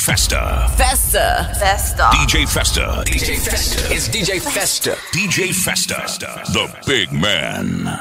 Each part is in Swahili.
Festa. Festa. Festa. DJ Festa. DJ Festa. It's DJ Festa. DJ Festa. The big man.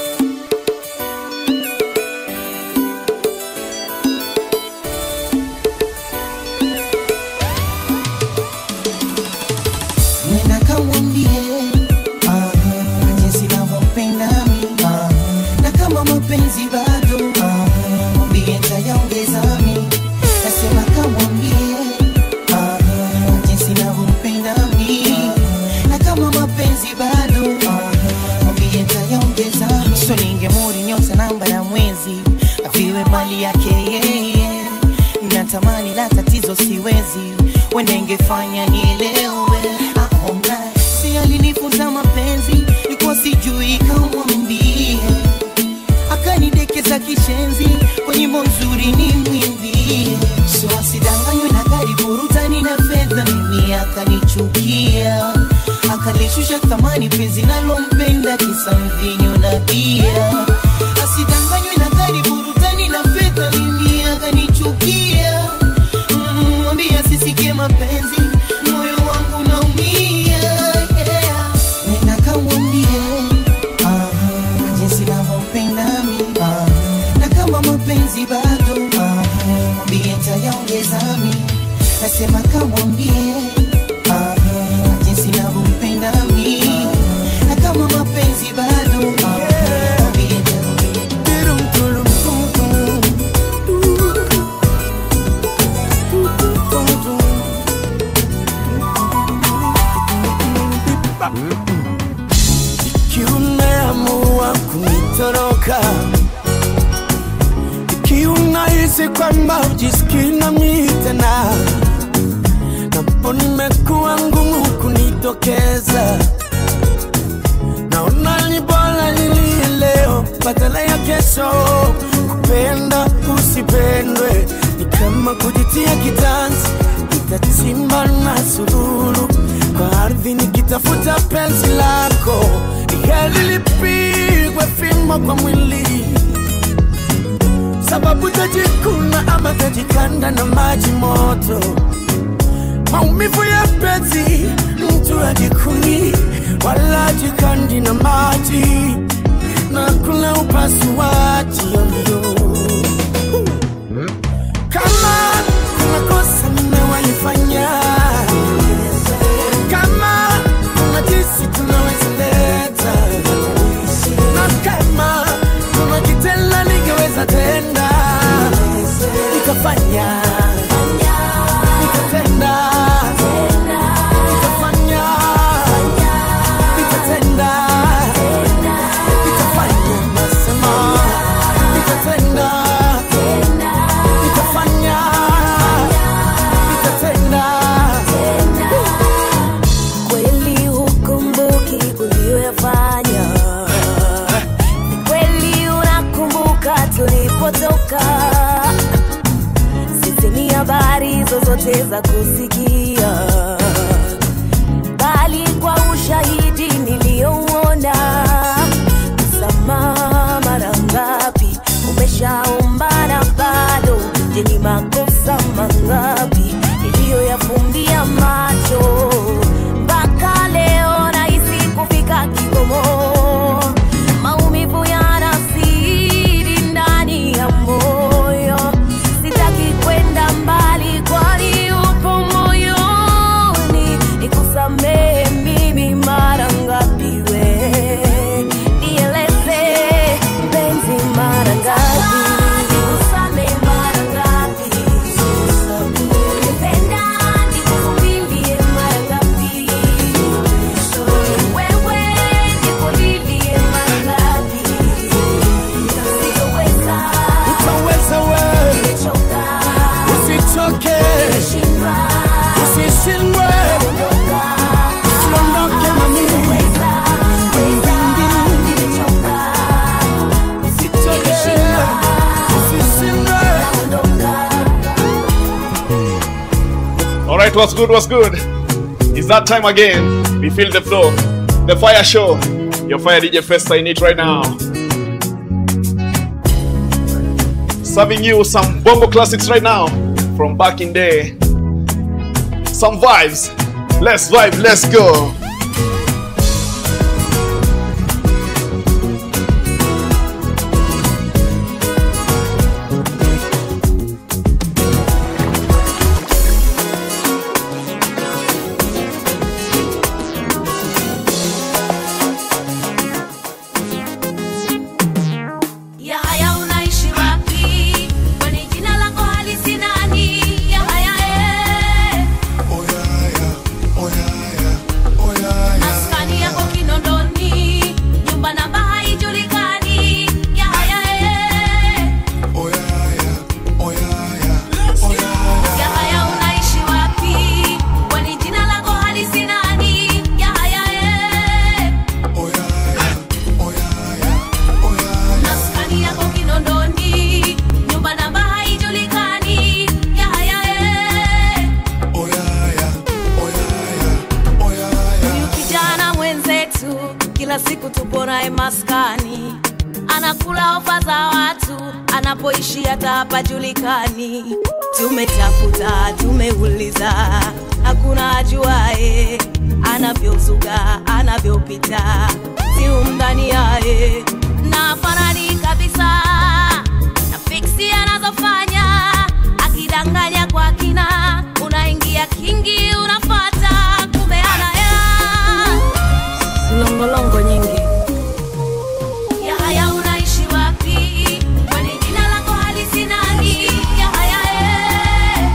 Nenda kamwambie ah, jinsi navyompenda mi ah, na kama mapenzi bado ah, mwambie ntayaongeza mi nasema kamwambie ah, jinsi navyompenda mi na kama mapenzi bado ah, mwambie ntayaongeza mi so ningemuri nyota namba na mwezi aviwe mali yake yeye natamani la tatizo siwezi wenda ingefanya nielewe aona si alinifunza mapenzi nikuwa sijui kamwambie akanidekeza kishenzi kwa nyimbo nzuri ni mwimbie so asidanganywe na gari burutani na fedha mimi akanichukia akalishusha thamani penzi nalompenda kisa mvinyo na bia asidanganywe na gari burutani na fedha mimi akanichukia Mm, mwambie asisikie mapenzi moyo wangu naumia yeah. nenda kamwambie ah, jinsi navyompenda mi ah, na kama mapenzi bado ah, mwambie ntayaongeza mi nasema kamwambie ah, jinsi navyompenda mi na kama mapenzi bado ah, mwambie Ikiwa umeamua kunitoroka, ikiwa unahisi kwamba ujisikii nami tena, napo nimekuwa ngumu kunitokeza, naona ni bora nilie leo badala ya kesho. Kupenda usipendwe ni kama kujitia kitanzi, nitachimba na sululu kwa ardhi nikitafuta penzi lako, ni heri lipigwe fimbo kwa mwili, sababu tajikuna ama tajikanda na maji moto. Maumivu ya penzi mtu ajikuni wala ajikandi na maji, na kuna upasuaji yoyo kama kuna kosa nimewaifanya kama kuna jinsi tunaweza leta na kama kuna kitenda ningeweza tenda nikafanya nikatenda nikafanya nikatenda nikafanya nasema nikatenda nikafanya nikatenda kweli hukumbuki uliyoyafanya Ni kweli unakumbuka tulipotoka sisi ni habari zozote za kusikia bali kwa ushahidi niliyouona msamaha mara ngapi umeshaomba na bado je ni makosa mangapi niliyoyafumbia macho mpaka leo nahisi kufika kikomo maumivu yanasiri ndani ya moyo sitaki kwenda mbali kwani upo moyoni nikusamehe mimi mara ngapi we nieleze mpenzi mara ngapi nikusamehe mara ngapi Nipenda nikuvumilie mara ngapi wewe nikulilie mara ngapi sitoweza utaweza we nimechoka usichoke nimeshindwa usishindwe usiondoke mami usichoke usishindwe All right, what's good? What's good? It's that time again. We feel the flow, the fire show. Your fire DJ Festa in it right now. Serving you some bongo classics right now from back in day. some vibes. Let's vibe, let's go. Ya haya unaishi wapi? Kwani jina lako halisi nani? Ya haya eh. Maskani yako Kinondoni, nyumba namba haijulikani. Ya haya eh. Ya haya unaishi wapi? Kwani jina lako halisi nani? Ya haya eh. Maskani yako Kinondoni, nyumba namba haijulikani. Ya haya eh. Huyu kijana mwenzetu kila siku tupo naye maskani, anakula ofa za watu, anapoishi hata hapajulikani. Tumetafuta, tumeuliza, hakuna ajuae anavyozuga, anavyopita, si umdhani yaye na farani kabisa na fiksi anazofanya akidanganya kwa kina, unaingia kingi, unafata kumbe anaya longolongo nyingi. Ya haya unaishi wapi? Kwani jina lako halisi nani? Ya haya eh.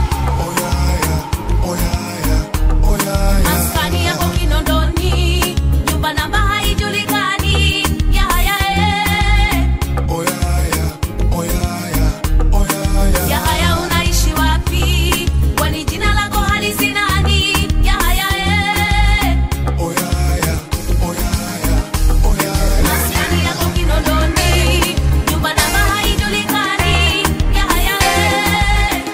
Maskani yako Kinondoni, nyumba namba haijulikani. Ya haya eh. Ya haya unaishi wapi? Kwani jina lako halisi nani? Ya haya eh. Maskani yako Kinondoni, nyumba namba haijulikani. Ya haya eh.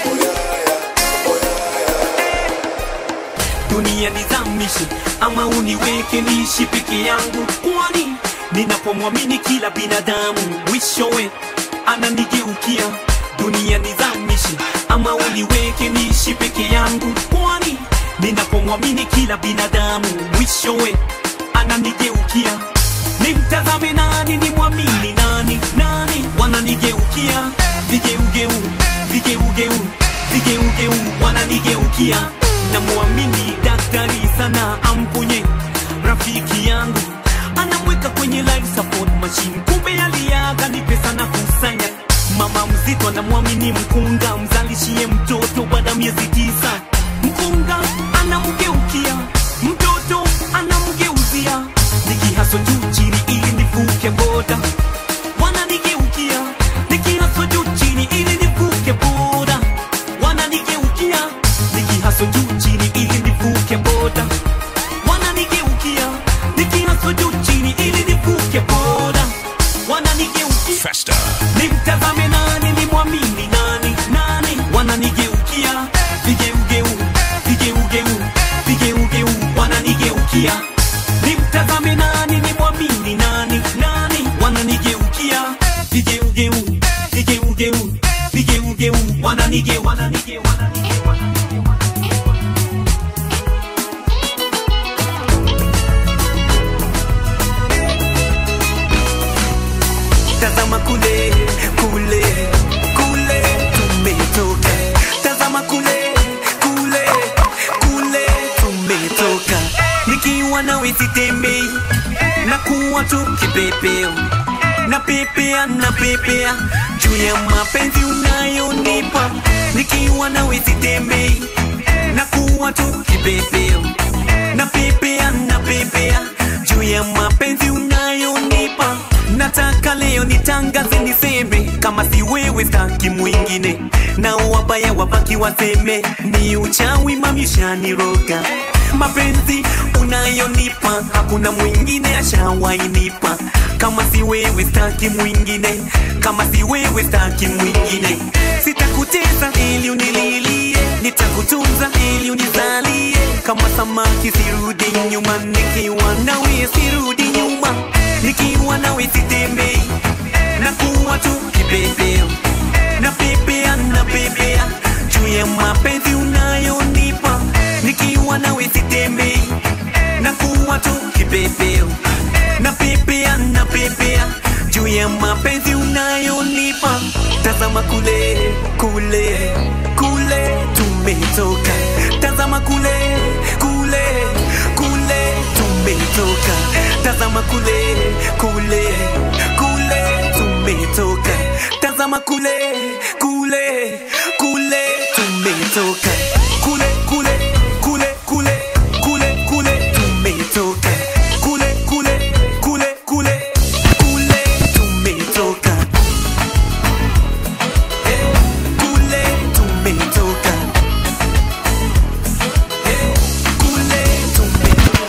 dunia nizamishe ama uniweke niishi peke yangu kwani ninapomwamini kila binadamu mwishowe ananigeukia dunia nizamishe ama uniweke niishi peke yangu kwani ninapomwamini kila binadamu mwishowe ananigeukia nimtazame nani nimwamini nani nani wananigeukia vigeugeu vigeugeu vigeugeu wananigeukia namwamini daktari sana amponye rafiki yangu anamweka kwenye life support machine kumbe aliaga ni pesa na kusanya mama mzito anamwamini mkunga mzalishie mtoto baada ya miezi tisa mkunga anamgeukia mtoto anamgeuzia nikihaso juu chini ili nivuke boda wananigeukia nikihaso juu chini ili nivuke boda wananigeukia nikihaso juu chini ili nivuke boda wananigeukia nikihaso juu chini ili nivuke boda wananigeukia Festa. nimtazame nani nimwamini nani nani wananigeukia vigeugeu vigeugeu vigeugeu wananigeukia nimtazame nani nimwamini nani nani wananigeukia vigeugeu vigeugeu vigeugeu wananige wananige wananige tazama kule kule kule tumetoka tazama kule kule kule tumetoka nikiwa nawe sitembei na kuwa tu kipepeo na pepea na pepea juu ya mapenzi unayonipa nikiwa nawe sitembei na kuwa tu kipepeo na pepea na pepea juu ya mapenzi unayonipa nataka leo nitangaze niseme kama si wewe staki mwingine na wabaya wabaki waseme ni uchawi mamishaniroga mapenzi unayonipa hakuna mwingine ashawainipa kama si wewe staki mwingine kama si wewe staki mwingine sitakuteza ili unililie nitakutunza ili unizalie kama samaki sirudi nyuma nikiwa nawe sirudi nyuma nikiwa nawe sitembei na kuwa tu kipepeo na pepea na pepea juu ya mapenzi unayonipa unanipepea juu ya mapenzi unayonipa tazama kule kule kule tumetoka tazama kule kule kule tumetoka tazama kule kule kule tumetoka tazama kule kule kule tumetoka kule kule kule kule kule kule tumetoka kule kule kule kule kule tumetoka Eh, kule tumetoka Eh, kule tumetoka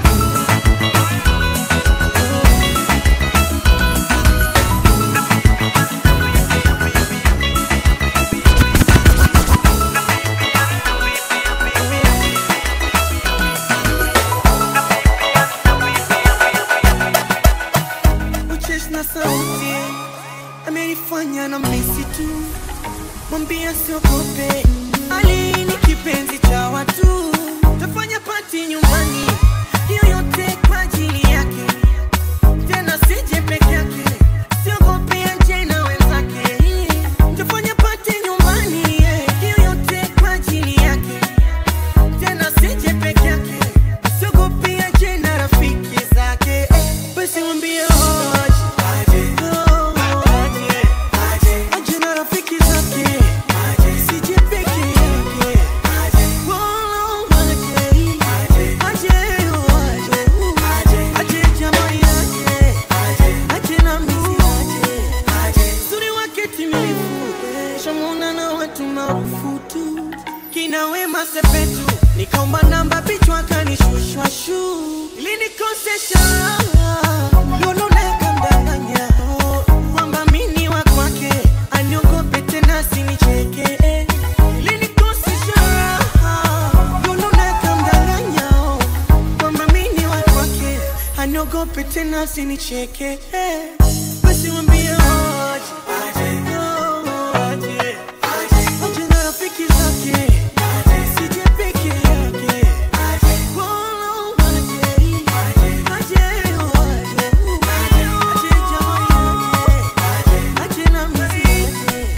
ucheshi na sauti amenifanya na misi tu mwambia siogope ali ni kipenzi cha watu tafanya pati nyumbani hiyo yote kwa ajili yake tena sije peke yake siogope anje na wenzake tafanya pati nyumbani yeah. hiyo yote kwa ajili yake tena sije peke yake siogope anje na rafiki zake eh. basi mwambie hoje hoje aje na rafiki zake sije peke yake Wolo, aje aje aje aje jamaa yake aje na misi aje uzuri wake timilifu shamuna na watu maarufu tu kina wema sepetu nikaomba namba bichwa kanishushwa shu ilinikosesha lolo nakamdanganya kwamba mini wa kwake aniogope tena sinicheke ilinikosesha lolo nakamdanganya kwamba mini wa kwake aniogope tena sinicheke basi mwambie hoje hoje aje na rafiki zake sije peke yake Wolo, aje aje aje aje jamaa yake aje na mzee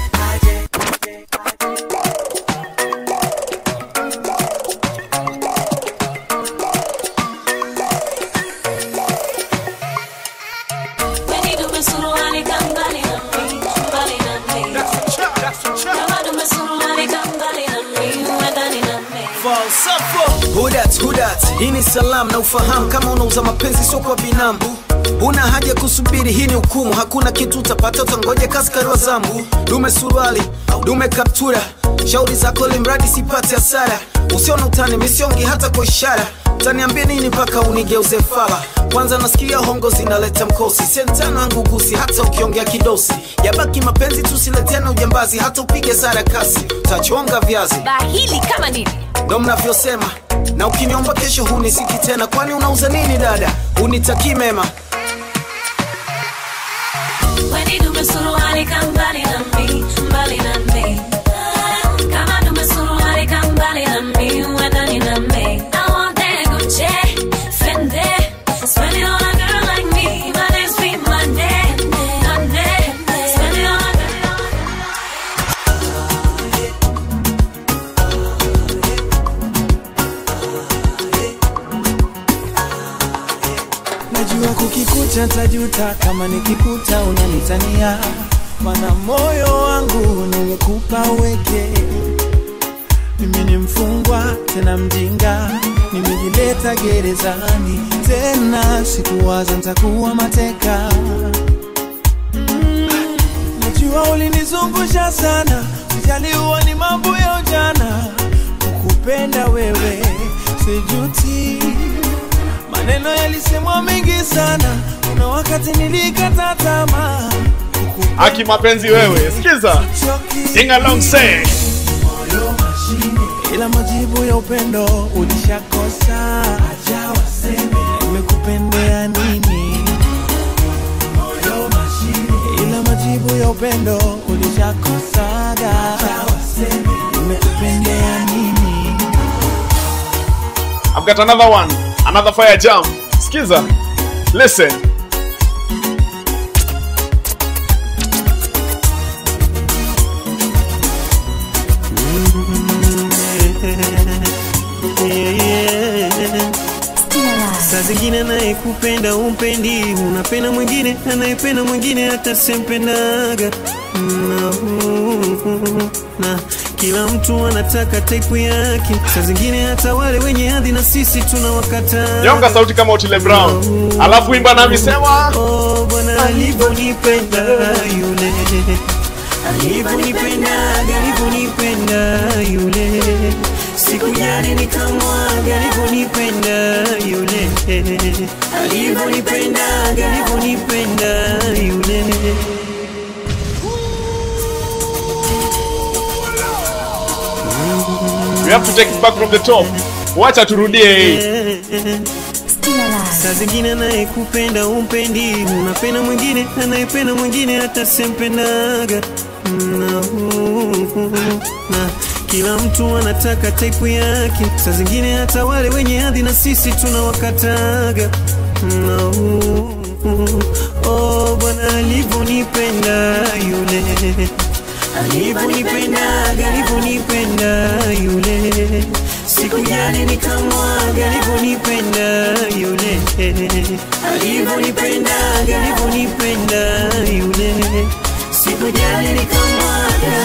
Weni dume suruali kambali na mi, mbali na mi. Kama dume suruali kambali na mi, uwe ndani na mi. Hudat, hudat, hii ni salamu na ufahamu kama unauza mapenzi sio kwa binamu una haja kusubiri hii ni hukumu hakuna kitu utapata utangoja kaskari wa zambu dume suruali dume kaptura shauri zako limradi sipate hasara usiona utani misiongi hata kwa ishara utaniambia nini mpaka unigeuze fala kwanza nasikia hongo zinaleta mkosi sentano yangu gusi hata ukiongea kidosi yabaki mapenzi tusileteana ujambazi hata upige sara kasi utachonga viazi bahili kama nini ndo mnavyosema na ukiniomba kesho hunisiki tena kwani unauza nini dada unitakii mema Weni dume suruali kambali na mi, mbali na mi. Kama dume suruali kambali na mi, uwe ndani na mi. I want that Gucci, Fendi. Spend it on a girl like me, my name's be Monday, Monday. Spend it on a girl. najua kukikuta tajuta kama nikikuta unanitania mana moyo wangu nimekupa uweke mimi ni mfungwa tena mjinga nimejileta gerezani tena sikuwaza ntakuwa mateka Mm, najua ulinizungusha sana sijaliwa ni mambo ya ujana kukupenda wewe sijuti maneno yalisemwa mengi sana kuna wakati nilikata tamaa Aki mapenzi wewe, sikiza. Sing along say. ila majibu ya upendo ulishakosa acha waseme nimekupendea nini ila majibu ya upendo ulishakosaga acha waseme nimekupendea nini I've got another one, another fire jam. Skiza, listen. zingine anayekupenda umpendi, unapenda mwingine anayependa mwingine hata sempendaga na, na kila mtu anataka type yake, saa zingine hata wale wenye hadhi na sisi tunawakata. Nyonga sauti kama Otile Brown. Alafu imba nami sema. Oh, Bwana alivyonipenda yule alivyonipenda alivyonipenda yule sikujali nikamwaga alivyonipenda yule alivyonipenda alivyonipenda yule We have to take it back from the top. Wacha turudie hii. saa zingine anayekupenda umpendi, unapenda mwingine anayependa mwingine hata sempendaga na, na kila mtu anataka type yake, saa zingine hata wale wenye hadhi na sisi tunawakataga na, oh, Bwana alivyonipenda yule alivyonipenda alivyonipenda yule sikujali nikamwaga alivyonipenda yule alivyonipenda alivyonipenda yule sikujali nikamwaga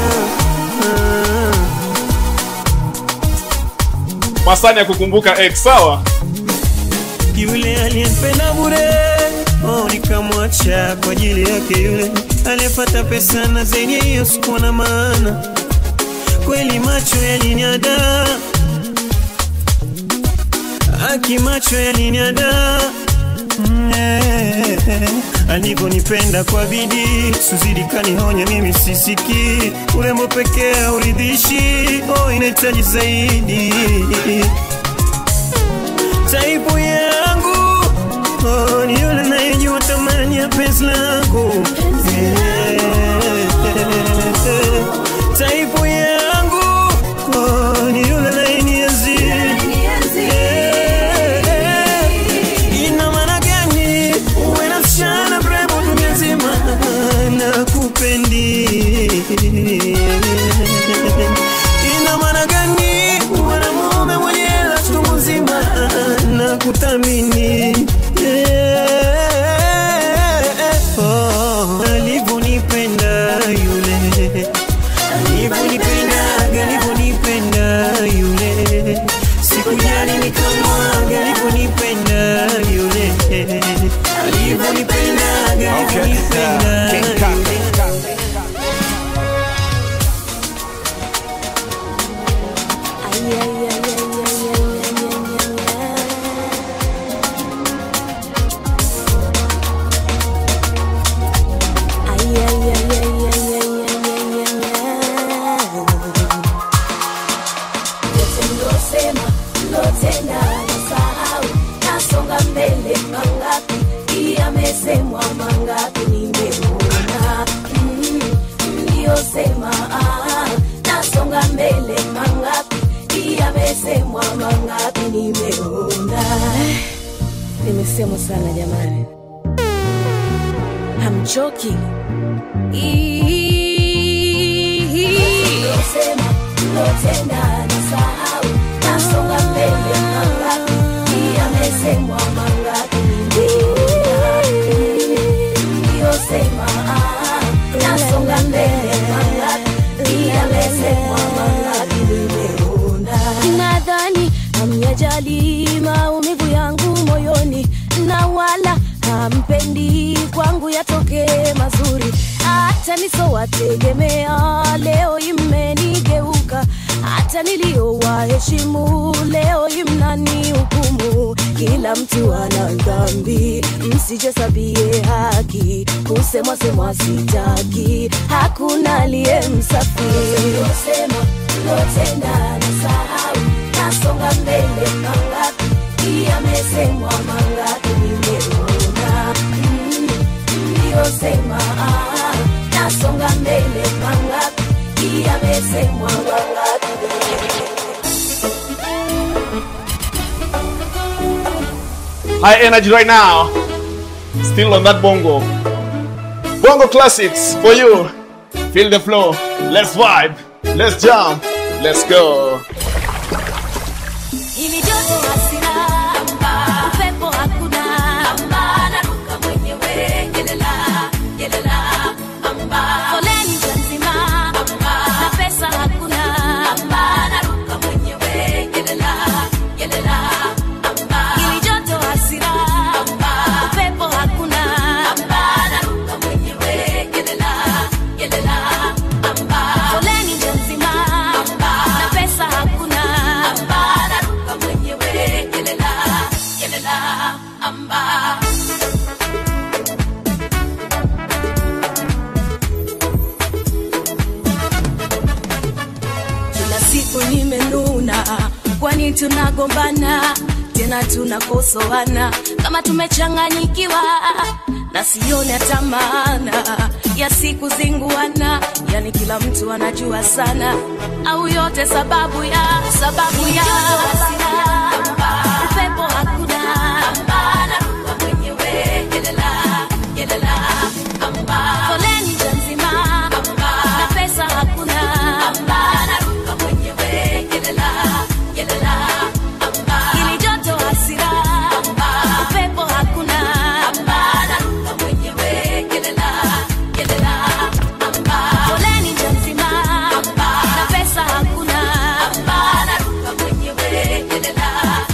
Masani ya kukumbuka X, sawa? yule aliyempenda bure oh, nikamwacha kwa ajili yake yule aliyepata pesa na zenye hiyo sikuwa na maana kweli macho yaliniada aki macho yaliniada Mm, eh, eh, alivyonipenda kwa bidii suzidi kanihonya mimi sisiki urembo pekee hauridhishi oh, inahitaji zaidi taipu yangu oh, ni yule nayejua thamani ya penzi lako Eh, taipu yangu oh, ni yule nayenienzi Eh, ina maana gani uwe na msichana mrembo dunia nzima na kupendi ina maana gani uwe na mume mwenye hela chungu nzima na kuthamini Eh, oh, alivyonipenda yule alivyonipenda alivyonipenda yule sikujali nikamwaga alivyonipenda yule alivyonipenda alivyonipenda yule Losema, lotenda nasahau, nasonga mbele mangapi, yamesemwa mangapi nimeona. Mm, Niliyosema ah, nasonga mbele mangapi, yamesemwa mangapi nimeona. Nimesemwa sana jamani, hamchoki Losema, lotenda nasahau, nasonga mbele mangapi, yamesemwa mangapi nimeona. Niliyosema ah, nasonga mbele mangapi, yamesemwa mangapi nimeona. Nadhani hamyajali maumivu yangu moyoni, na wala hampendi kwangu yatokee mazuri, hata nisowategemea leo imenigeuka, hata niliyowaheshimu leo imnani hukumu. Kila mtu ana dhambi, msijasabie haki, kusemwa semwa sitaki, hakuna aliye msafi. Losema lotenda nasahau, nasonga mbele mangapi, yamesemwa mangapi nimeona Mm, niliyosema ah, nasonga mbele mangapi, yamesemwa mangapi High energy right now. Still on that bongo. Bongo classics for you. Feel the flow. Let's vibe. Let's jump. Let's go. Ili joto hasira, upepo tunagombana tena tunakosoana kama tumechanganyikiwa na sione hata maana ya siku zinguana yani kila mtu anajua sana au yote sababu ya sababu ya upepo hakuna naruka mwenyewe yelela yelela foleni nja nzima na pesa hakuna naruka mwenyewe yelela yelela ili joto hasira upepo hakuna naruka mwenyewe yelela yelela foleni nja nzima na pesa hakuna naruka mwenyewe yelela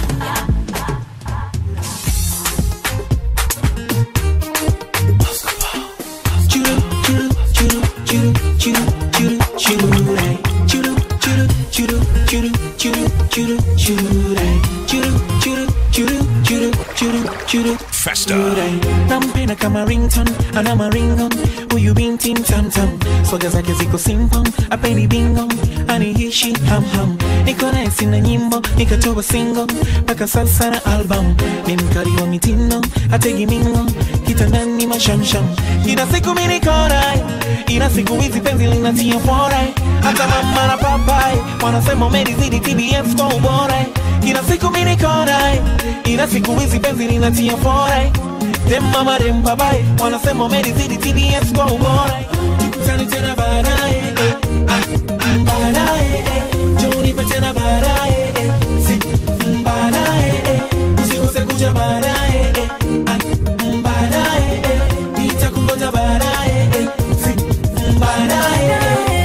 Churu, churu, churu, churu, churu, churu, churu, ray. Churu, churu, churu, churu, churu, churu, churu, ray. Churu, churu, churu, churu, churu, churu, Festa. ray. Nampenda kama ringtone, ana maringon huyu binti mtamtam swaga zake ziko simple apendi bingo aniishi hamham niko naye sina nyimbo nikatoa single mpaka sasa na album ni mkali wa mitindo ategi mingo kitandani mashamsham ina siku mimi niko naye ina siku hizi penzi linatia fora hata mama na papai wanasema umenizidi TBS kwa ubora ina siku mimi niko naye ina siku hizi penzi linatia fora dem mama dem papai wanasema umenizidi TBS kwa ubora tukutane tena baadaye eh, ah, baadaye eh, njoo nipe tena baadaye eh, si baadaye eh, usikose kuja baadaye eh, ah, baadaye eh, nitakungoja baadaye eh, si baadaye eh.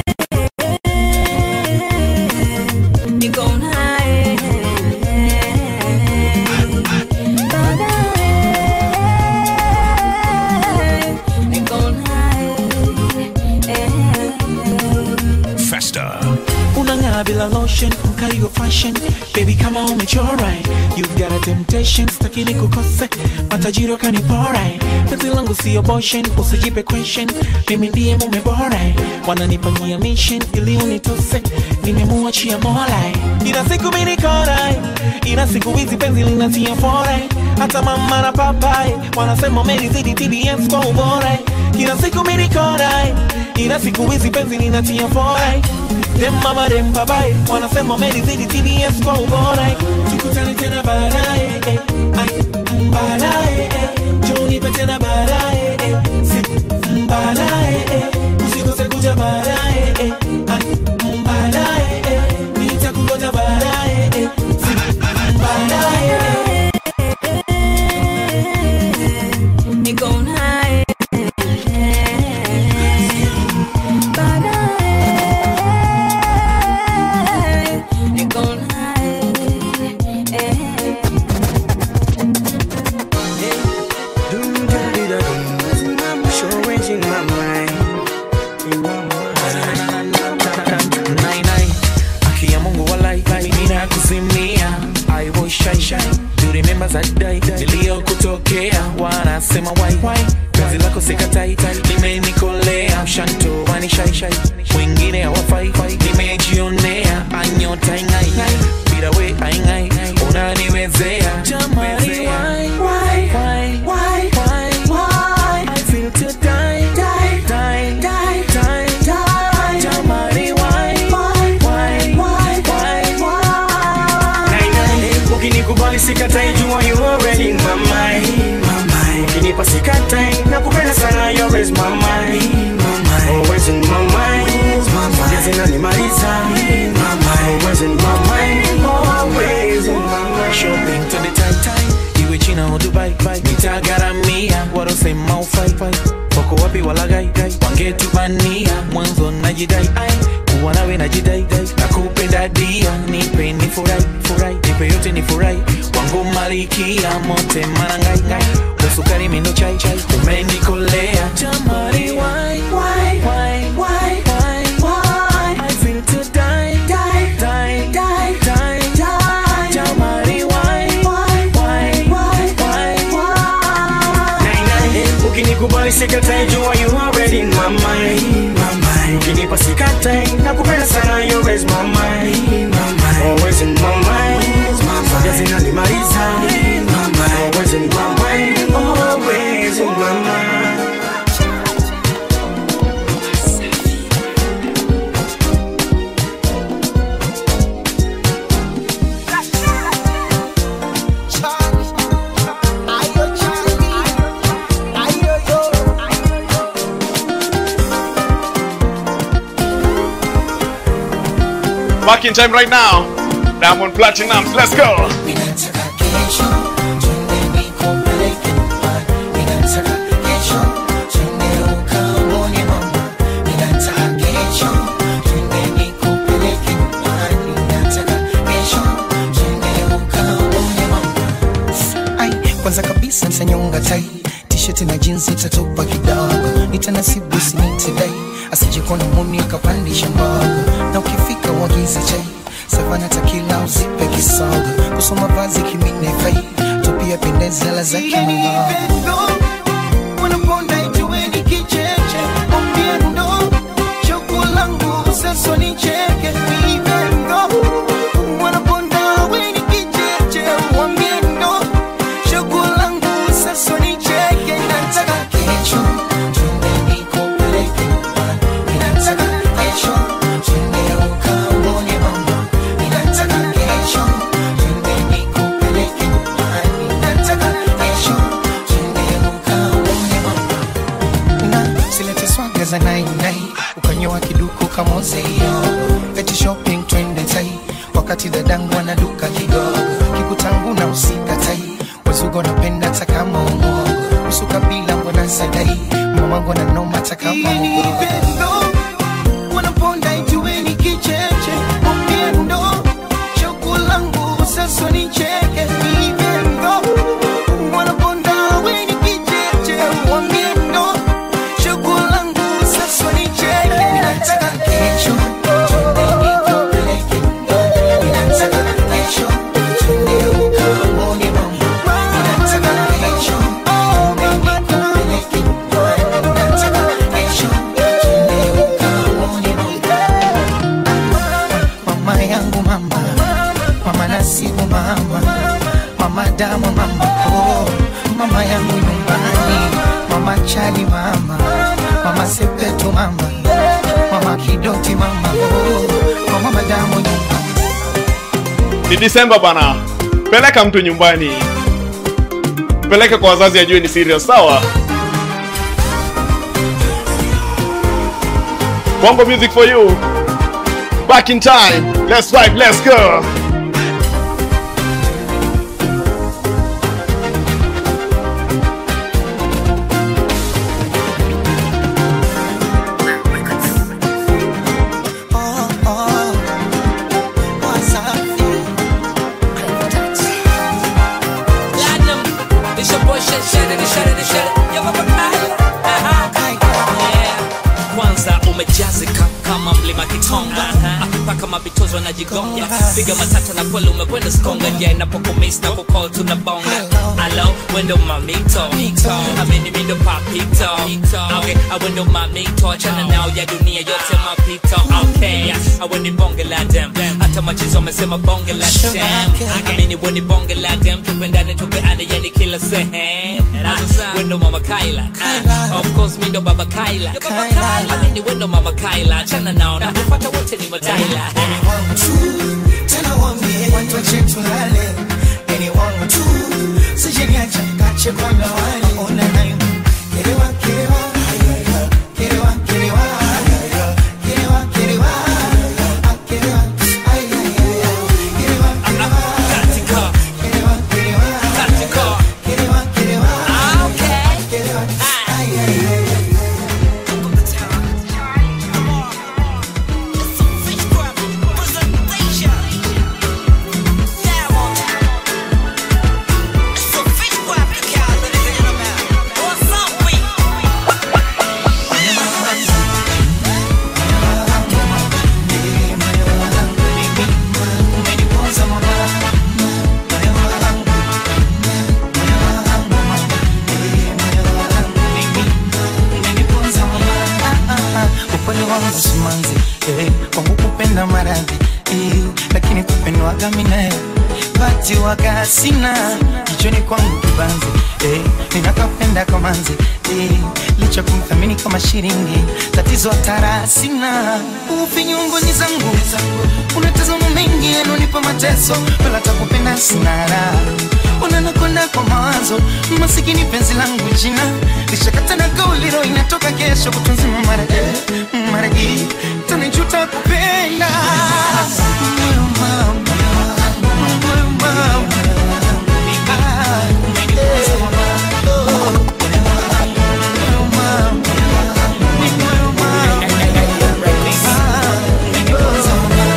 niko naye baadaye niko naye Festa. unang'aa bila lotion mkali wa fashion baby kama umechora you've got a temptation stakini kukose matajiri wakanipora penzi langu sio boshen usijipe question mimi ndiye mume bora wananipania mission ili unitose nimemuachia mola ina siku mimi nikora ina siku hizi penzi linatia fora hata mama na papai wanasema umenizidi TBS kwa ubora ina siku mimi nikora ina siku hizi penzi linatia fora dem mama dem babaye wanasema umenizidi TBS kwa ubora tukutane tena baadaye eh, ai, baadaye eh, njoo nipe tena baadaye eh, si baadaye eh, usikose kuja baadaye eh, ai, baadaye eh, nitakungoja baadaye eh, si baadaye eh. niko naye baadaye niko naye Nine, nine. Haki ya Mungu walai nina kuzimia I was shy shy Do remember that day Niliyokutokea wanasema why why Penzi lako sikatai limenikolea mshanto wani shy shy Wengine hawafai nimejionea anyota ingai bila we aingai unaniwezea Jamani why why why why why why I feel to die die die die die die Jamani why why why why why ukinikubali sikatai jua you already in my mind ukinipa sikatai nakupenda sana you always my mind always in my mind Yes, inanimaliza always in my mind always in my mind shopping to the tight time iwe china au dubai nitagaramia warosema ufaifai wako wapi walagai wangetubania mwanzo najidai ai kuwa nawe najidai na kupenda dia nipe ni furai furai nipe yote ni furai wangu malikia mote marangai ngai usukari mindo chai chai umenikolea jamari why why why why why why I feel to die die die die die die jamari why why why why why why ukinikubali sikatai jua you already in my mind ukinipa sikatai nakupenda sana you always my mind always in my mind in time right now. Diamond Platinum, let's go. Ai, kwanza kabisa nitanyonga tai t-shirt na jeans itatopa kidogo nitanasibu sinitidai asijikona muni akapandisha mbogo na ukifika uagize chai savana takila uzipe kisogo kusoma vazi kimine fai tupia pendezi ala zake mbogo wanaponda ijueni kicheche mwambie ndo choko langu sasa nicheke vivendo wanaponda weni kicheche mwambie ndo choko langu sasa nicheke nataka kesho twende nikupeleke nyumbani. Ninataka kesho twende ukaone mama Ninataka kesho twende nikupeleke nyumbani. Ninataka kesho twende ukaone mama na silete swaga za nainai ukanyoa kiduku kamozeyo eti shopping twende tai wakati dadangu anaduka kidogo kikutangu na usikatai wazugo napenda takama umogo usuka bila mbona sadai mamangu ananoma takama wanaponda ijueni kicheche mwambie choko langu sasa nicheke vivendo wanaponda weni kicheche mwambie ndo choko langu sasa nicheke ninataka kesho twende nikupeleke nyumbani. Ninataka kesho twende ukaone mama Ninataka kesho twende nikupeleke nyumbani. Ninataka kesho twende ukaone mama mama yangu mama mama nasibu mama mama damu mama oh mama yangu nyumbani mama chali mama mama sepetu mama mama kidoti mama oh mama madamu nyumbani Ni Disemba bana. Peleka mtu nyumbani. Peleka kwa wazazi ajue ni serious, sawa? Bongo music for you. Back in time. Let's vibe, let's go. Platinum, it's your boy Shed Shed it, Shed it, Shed it. Yo, baba Kyle. Aha. Yeah. Kwanza umejazika kama mlima Kitonga akipaka kama bitozo wanajigonga piga matata na kweli umekwenda skonga ja inapokumis na kukol tunabonga alo wendo mamito amini mindo papito okay awendo mamito achana nao ya dunia yote mapito okay aweni bonge la dem hata machizo amesema bonge la dem amini weni bonge la dem tupendane tupeane yani kila sehemu wendo mama Kaila Ah, of course mindo baba Kaila amini wendo mama Kaila achana nao na kupata wote ni mataila tena wambie watu wache tulale yani wangu tu sijeniacha kache kwa wale ona nayo kerewa kerewa ayaya, kerewa kerewa ayaya, kerewa kerewa ah, kerewa ayaya, kerewa kerewa katika kerewa kerewa katika kerewa kerewa Ah, okay kerewa ayaya. upole wangu simanzi eh, kwangu kupenda maradhi eh, lakini kupendwaga minae bati waga sina jichoni kwangu kibanzi eh, ninakapenda kamanzi eh, licha kumthamini kama shiringi tatizo hatara sina ufinyungoni zangu unatazama mengi yanonipa mateso wala takupenda sinara unanakonda kwa mawazo masikini penzi langu jina lishakata na gauliro inatoka kesho kutunzima mara eh, mara hii tanijuta kupenda Moyo mama, moyo mama. Ah, umeniweza mama. Oh, moyo mama, moyo mama. Ah, umeniweza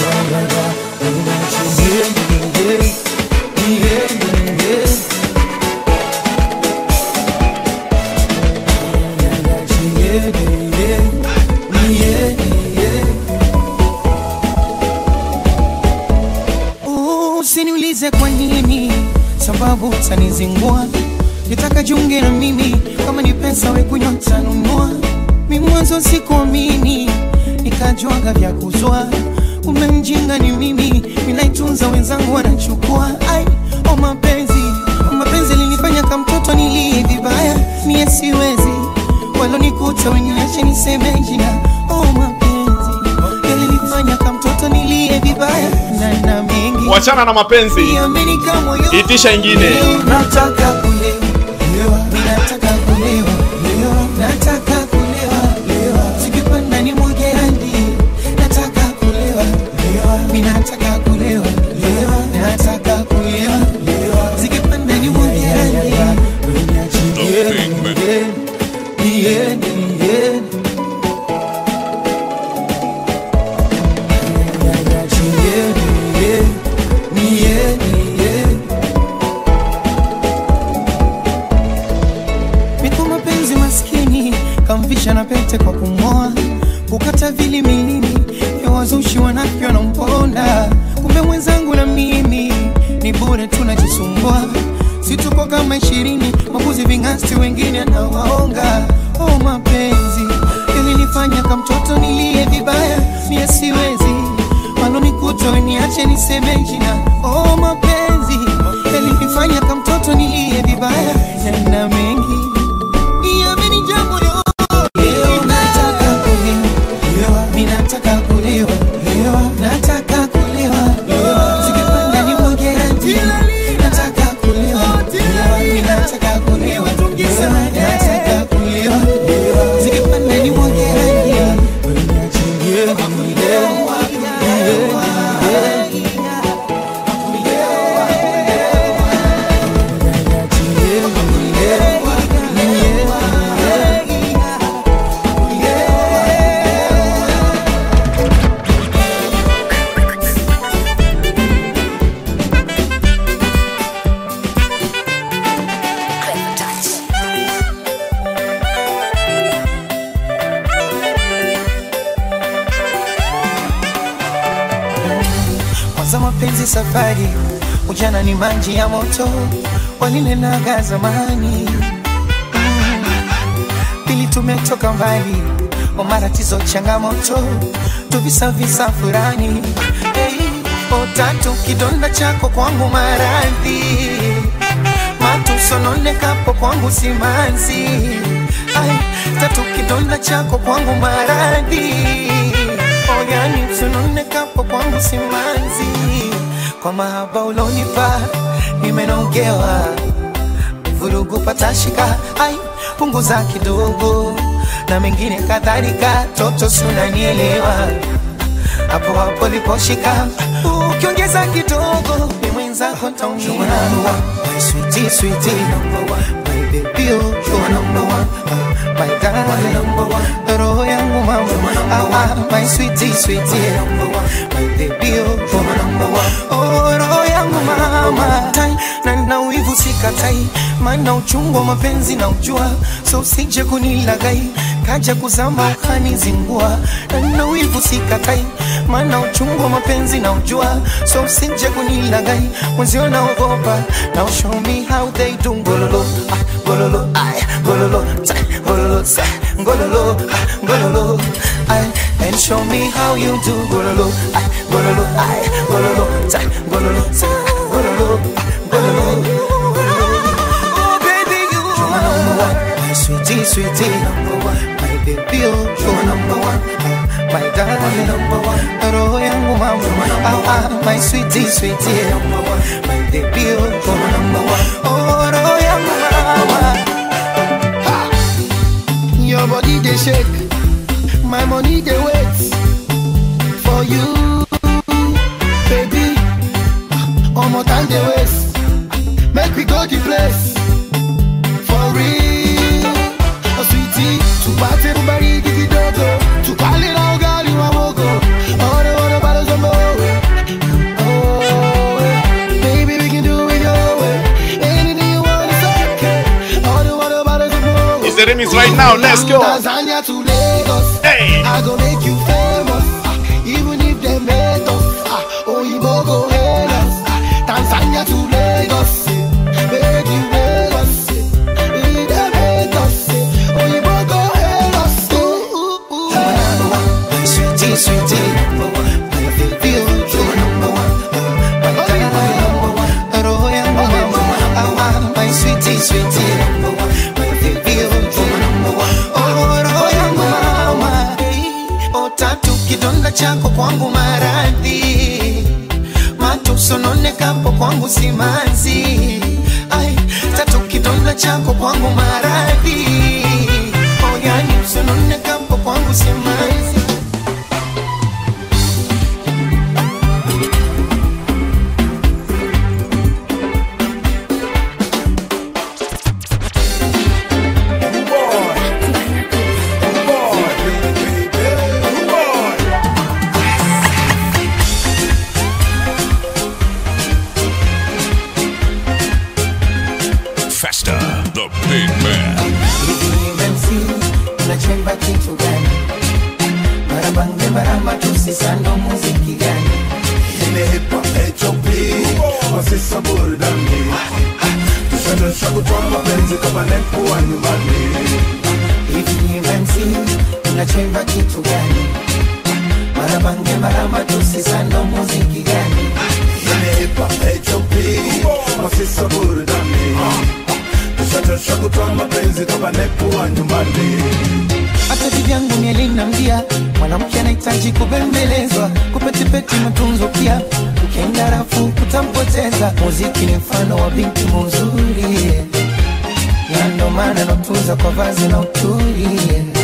Usiniulize kwa nini, sababu utanizingua. Nitaka jiunge na mimi, kama ni pesa we kunywa tanunua. Mi mwanzo sikuamini, nikajuaga vya kuzwa. Umemjinga ni mimi, ninaitunza wenzangu wanachukua. Ai, o mapenzi, o mapenzi linifanya kama mtoto nilie vibaya, mie siwezi walonikuta weniache niseme jina. O mapenzi yalinifanya kama mtoto nilie vibaya na na mengi wachana na mapenzi Niaminika moyo itisha ingine nataka kulewa, ninataka kulewa, nataka kulewa, sikipanda ni mwage hadi, nataka kulewa, ninataka kulewa, nataka kulewa, sikipanda ni mwage hadi. Yeah, yeah, yeah. Niko mapenzi maskini kamvisha na pete kwa kumoa kukata vili milini ya wazushi wanafyo wanamponda kumbe mwenzangu na mimi ni bure tunajisumbua situko kama ishirini mabuzi vingasti wengine anawaonga oh mapenzi yalinifanya kamtoto nilie vibaya mie siwezi walonikuta weniache niseme jina oh mapenzi yalinifanya kamtoto nilie vibaya na mengi Niamini jambo yo Leo nataka kulewa Ninataka kulewa Nataka kulewa Sikipanda ni mwage hadi Nataka kulewa Ninataka kulewa Nataka kulewa Sikipanda ni mwage hadi kwanza mapenzi safari ujana ni maji ya moto walinenaga zamani Mm. pili tumetoka mbali wa matatizo changamoto tuvisavisa furani hey, otatu kidonda chako kwangu maradhi matusononekapo kwangu simanzi Ai, tatu kidonda chako kwangu maradhi oyani msononekapo kwangu simanzi kwa mahaba ulonipa nimenogewa vurugu patashika ai punguza kidogo na mengine kadhalika toto sunanielewa hapo hapo liposhika ukiongeza kidogo ni mwenzako taumia My sweetie, sweetie, number one. My baby, oh, you're number one. Uh, my darling, number one. Roho yangu mama, ah, ah, my sweetie, sweetie, number one. My baby, oh, you're number one. Oh, roho yangu mama, tai na na wivu sikatai, maana uchungu wa mapenzi na ujua, so usije kunilagai kaja kuzama ukanizingua, na na wivu sikatai, maana uchungu wa mapenzi na ujua, so usije kunilagai mwenzio naogopa, now show me how they do ngololo, ah, ngololo, ay, ngololo, ta, ngololo, sa, ngololo, ah, ngololo, ay, and show me how you do ngololo, ay, ngololo, ay, ngololo, ta, ngololo, sa, ngololo, ah, ngololo. Oh, baby, you are number one. My sweetie, sweetie, number one. My baby, oh, you're number one. My darling, number one. Roho yangu mama, Ah, ah, my sweetie, sweetie. My baby, oh, oh, roho yangu mama. Your body they shake, my money they wait for you, baby. One more time they waste, make we go the place for real. Oh sweetie, tupate kubariki kidogo, tukale na ugali wa mogo. Ore ore bado zombo. Oh, baby we can do it your way. Anything you want is okay. Ore ore bado zombo. It's the remix right now. Let's go. Tanzania to Lagos. Hey. I go make you famous. Ah, even if they hate us. Ah, Oyibo go hate us. Ah, Tanzania to Lagos. Make you Lagos. If they hate us. Oyibo go hate us. Ooh, ooh, ooh. Sweetie, sweetie. My baby, oh, you're number one. My darling, roho yangu mama. Ah, ah, my sweetie, sweetie. My baby, oh, you're number one. Oh, roho yangu mama. Oh, tatu kidonda chako kwangu maradhi matusononekapo kwangu simanzi ai tatu kidonda chako kwangu maradhi oh, yani usononekapo kwangu simanzi Festa, the big man. MC unachemba kitu gani? Marabange maramba tusisando muziki gani? Imehepa HOP Wasisa burudani Tushadosha kutoa mapenzi kama nepo wa nyumbani Hivi MC unachemba kitu gani? Marabange maramba tusisando muziki gani? Imehepa HOP Wasisa burudani Tushadosha kutoa mapenzi kama nepo wa nyumbani hata vivyangu mielina mdia mwanamke anahitaji kubembelezwa kupetipeti matunzo pia ukienda rafu kutampoteza muziki ni mfano wa binti muzuri na ndo maana natunza kwa vazi na uturi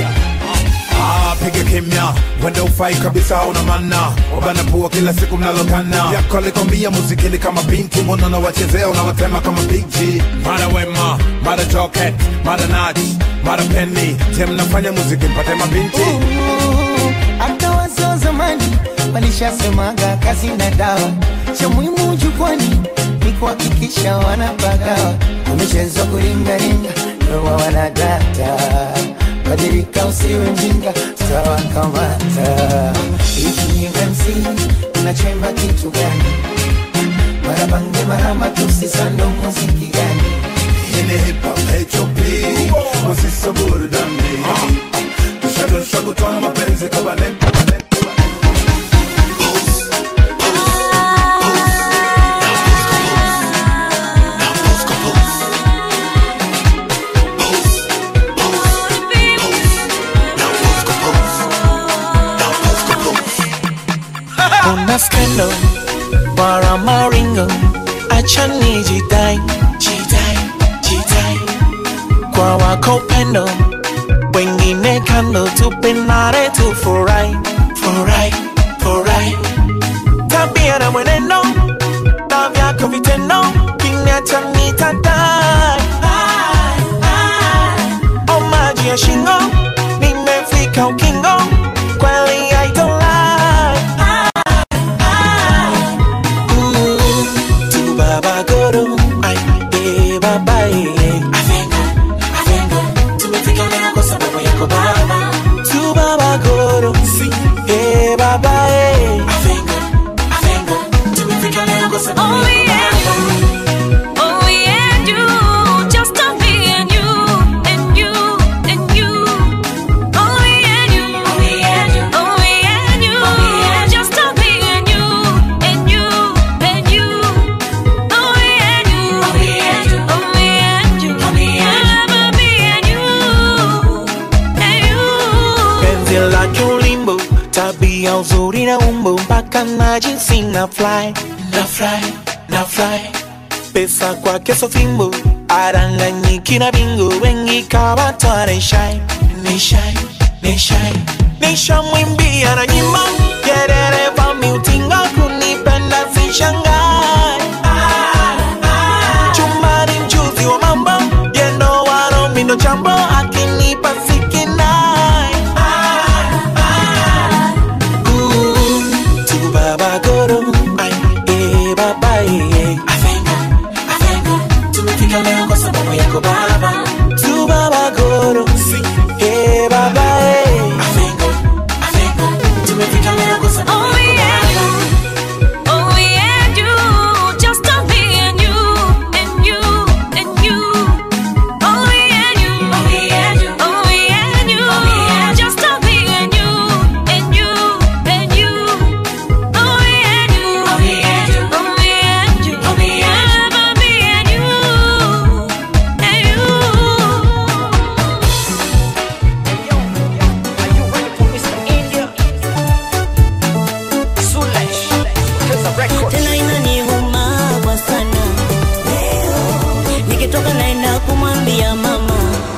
Ah, piga kimya wenda ufai kabisa una manna wabana pua kila siku mnalokana yako alikwambia muziki ni kama binti mbona unawachezea unawatema kama big G mara wema mara joket mara nach mara penny je mnafanya muziki mpate mabinti hata wazee zamani walishasemaga kazi na dawa cha muhimu jukwani ni kuhakikisha wanapagawa wamechezwa kuringaringa ndoa wanadata badilika usiwe mjinga tutawakamata hivi MC unachemba kitu gani marabange maramba tusisando muziki gani Ini hip hop HOP Wasisa burudani Tushadosha kutoa mapenzi kama nepo Una skendo para maringo acha nijidai jidai jidai kwa wako pendo wengine kando tupendane tufurahi furahi furahi tabia na mwenendo na vyako vitendo kiniacha nitadai o maji ya shingo nimefika ukingo kweli I don't lie Ooh, tu baba goro ay eh baba eh avengo avengo tumefika leo kwa sababu yako baba tu baba goro si eh baba eh avengo avengo tumefika leo kwa sababu Oh, yako yeah. baba Oh, yeah, you, just to me and you, and you, and you. Oh, yeah, you, oh, yeah, you, oh, yeah, you, just to me and you, and you, and you. Oh, yeah, you, oh, yeah, you, oh, yeah, mpaka na jinsi na fly na fly na fly pesa kwake so fimbo aranganyiki na bingo wengi kawatwa ni shy ni shy ni shy nishamwimbia na nyimbo kerere mi utinga kunipenda sishangai chumbani mchuzi wa mambo yendo waro mindo chambo akinipa sikinai tu baba goro ay eh baba eh avenga avenga tumefika leo kwa sababu yako baba tu baba goro si eh baba eh avenga avenga tumefika leo kwa sababu Oh, yako yeah, baba Oh, yeah, you, just to be and you, and you, and you. Oh, yeah, you, oh, yeah, you, oh, yeah, you, just to be and you, and you, and you. Oh, yeah, you, oh, yeah, you, oh, yeah, you, oh, yeah, ever be and you, and you. tena inaniuma kwa sana nikitoka naenda kumwambia mama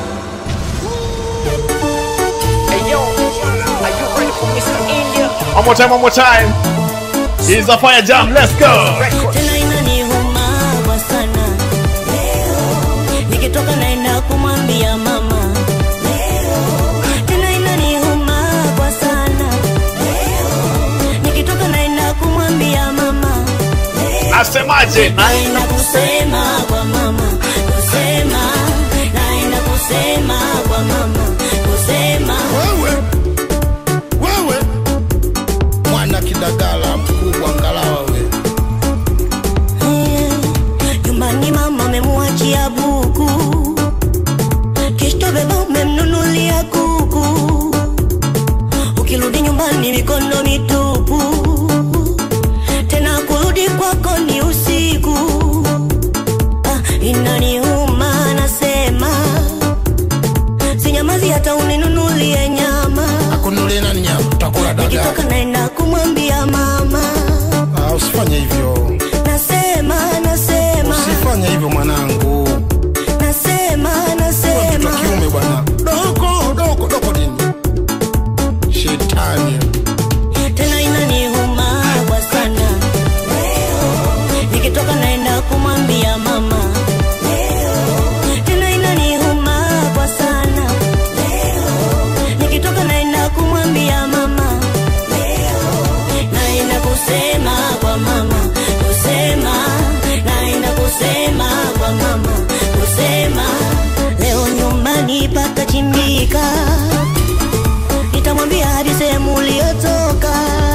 One more time, one more time. Here's a fire jam. Let's go. tena inaniuma kwa sana nikitoka naenda kumwambia mama tena inaniuma kwa sana nikitoka naenda kumwambia mama Asemaje? naenda kusema kwa mama kusema naenda kusema kwa mama kusema wewe wewe mwana kidagala mkubwa ngalawa we nyumbani mama amemwachia buku kishto beba umemnunulia kuku ukirudi nyumbani mikono mitupu tena kurudi kwako ni usiku ah, inaniuma nasema sinyamazi hata uninunulie nyama akunulie nani nyama utakula dagaa nikitoka naenda kumwambia mama ah, usifanye hivyo nasema nasema usifanye hivyo mwanangu nasema mtoto nasema wa kiume bwana doko doko doko dini shetani tena inaniuma kwa sana nikitoka naenda kumwambia mama tena inaniuma kwa sana nikitoka naenda kumwambia mama naenda kusema kwa mama kusema naenda kusema kwa mama kusema leo nyumbani patachimbika nitamwambia hadi sehemu uliotoka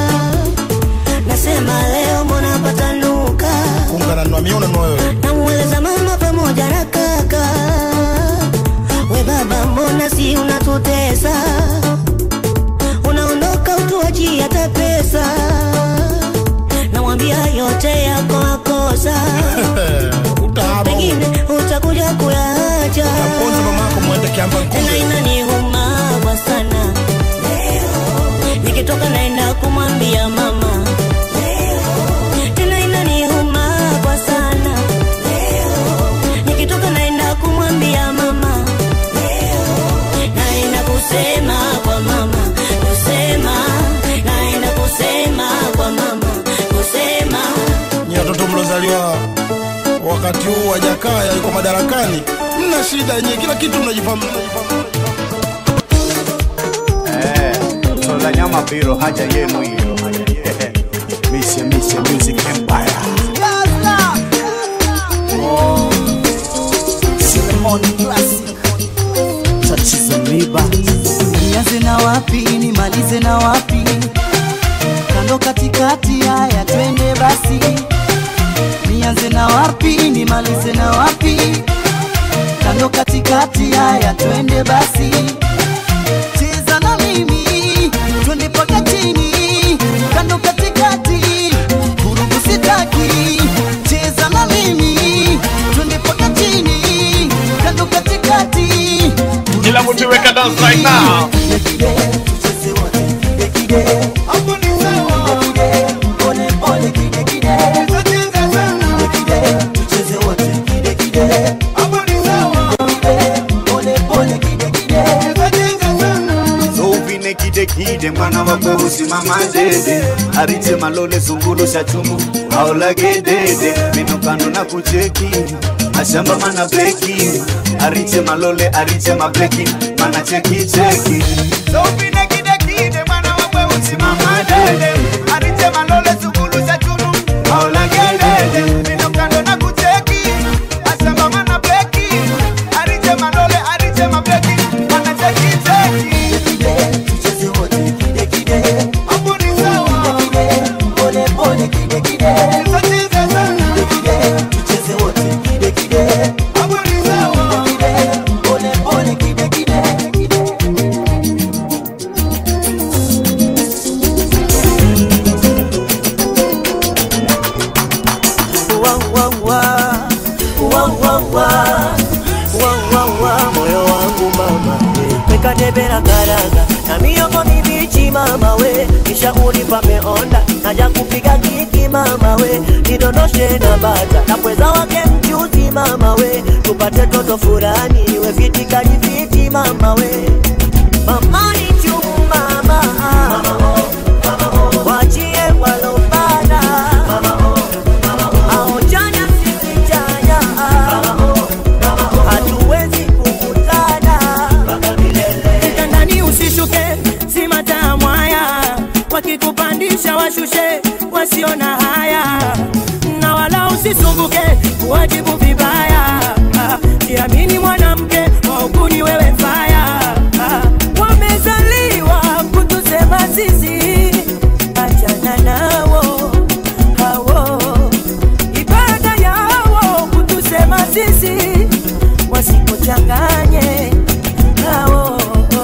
nasema leo mbona patanuka kungananwa miona wewe namweleza mama pamoja na kaka we baba mbona si unatutesa unaondoka utuachi hata pesa namwambia yote yako makosa pengine utakuja kuyaacha mwende kiamba tena inaniuma kwa sana nikitoka naenda kumwambia mama tena inaniuma kwa sana nikitoka naenda kumwambia mama naenda kusema kwa mama kusema naenda kusema kwa mama kusema ni watoto mlozaliwa wakati huu wa Jakaya yuko madarakani, mna shida yenyewe, kila kitu mnajifahamu. Eh, tola nyama biro haja yenu hiyo. Mishe Mishe Music Empire. Ceremony Classic. Tatizo miba. Nianze na wapi nimalize na wapi? Kando katikati, haya twende basi. Nianze na wapi nimalize na wapi? Kando katikati, haya twende basi. Cheza na mimi twende mpaka chini, kando katikati, vurugu sitaki. Cheza na mimi twende mpaka chini, kando katikati. Kila mtu weka dance right now. mana wakweusi mama dede ariche malole zungulu shachumu aolagedede minokando na kucheki ashamba mana bleki ariche malole ariche mableki mana cheki cheki Sopine kide kide mana wakweusi mama dede ariche malole zungulu shachumu aolagedede minokando na kucheki ashamba mana bleki ariche malole ariche mableki mana cheki cheki moyo wangu mama mekadebera karaga na miongo mibichi mama we kisha unipa meonda naja kupiga kiki mama we nidondoshe na bata na pweza wake mchuzi mama we tupate toto furani we viti kalifiti mama we mama ni chumu mama wachie walopana aojanya sisichanya hatuwezi kukutana kitandani usishuke simata mwaya wakikupandisha washushe wasiona haya na wala usisumbuke kuwajibu vibaya Ah, jiamini mwanamke waukuni wewe faya Ah, wamezaliwa kutusema sisi achana nawo hawo ibada yawo kutusema sisi wasikuchanganye hawo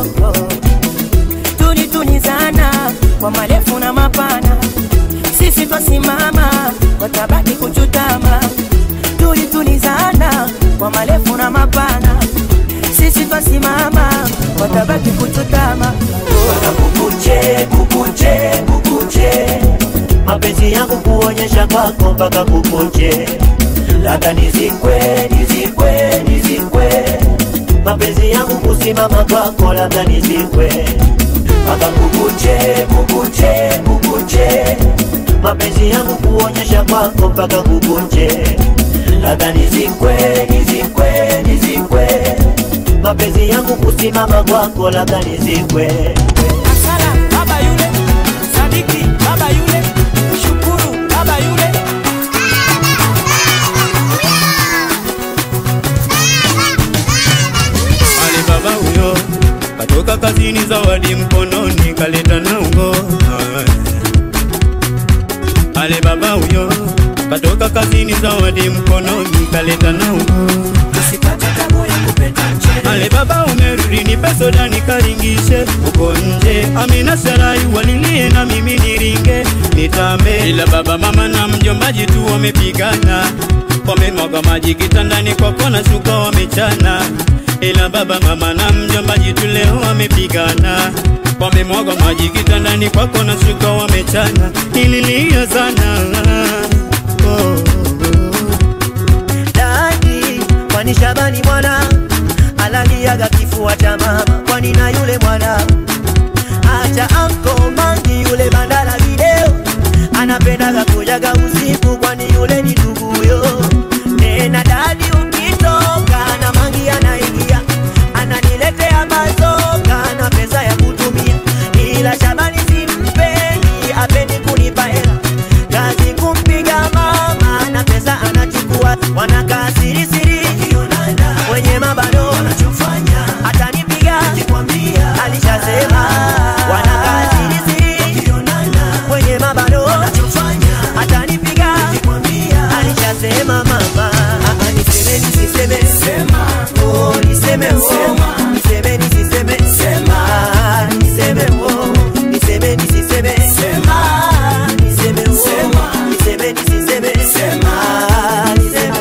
tunitunizana kwa marefu na mapana sisi twasimama watabaki kuchutama tulitunizana kwa marefu na mapana sisi twasimama watabaki kuchutama kukuche kukuche kukuche mapenzi yangu kuonyesha kwako mpaka kukuche labda nizikwe nizikwe nizikwe mapenzi yangu kusimama kwako labda nizikwe mpaka kukuche kukuche kukuche mapenzi yangu kuonyesha kwako mpaka kukuche labda nizikwe nizikwe nizikwe mapenzi yangu kusimama kwako labda nizikwe Sala baba yule, Sadiki baba yule, Shukuru baba yule. Ale baba huyo katoka kazini, zawadi mkononi kaleta na ungo. Ale baba huyo katoka kazini, zawadi mkononi kaleta na ungo. Ale baba umerudi, nipe soda nikaringishe uko nje. Amina Sarai walilie na mimi niringe nitambe, ila baba mama na mjombaji tu wamepigana, wamemwaga maji kitandani kwako na shuka wamechana, ila baba mama na mjombaji tu leo wamepigana wamemwaga maji kitandani kwako na shuka wamechana, nililia sana oh. dadi kwani Shabani mwana alaliaga kifua cha mama, kwani na yule mwana acha anko mangi yule bandala video anapendaga kujaga usiku, kwani yule ni nduguyo. Tena dadi ukitoka na mangi anaingia ananiletea mazoka na pesa ya kutumia, ila Shabani simpendi, apendi kunipa hela kazi kumpiga mama na pesa anachukua, wanakaa siri siri wenye mabano atanipiga alishasema wanakaa siri siri wenye mabano atanipiga alishasema mama Ah, ah, niseme nisiseme oh niseme oh niseme nisiseme Ah, niseme oh niseme nisiseme Ah, niseme oh niseme nisiseme Ah, niseme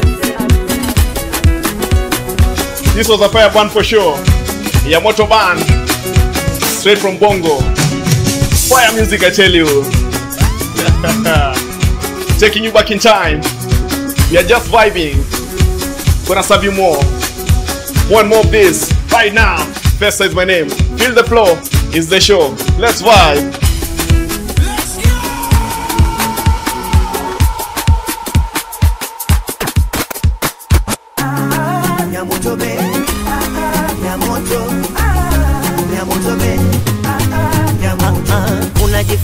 This was a fire band for sure. Yamoto band. Straight from Bongo. Fire music, I tell you. Taking you back in time. We are just vibing. Gonna serve you more. One more of this right now. Festa is my name. Feel the flow is the show. Let's vibe.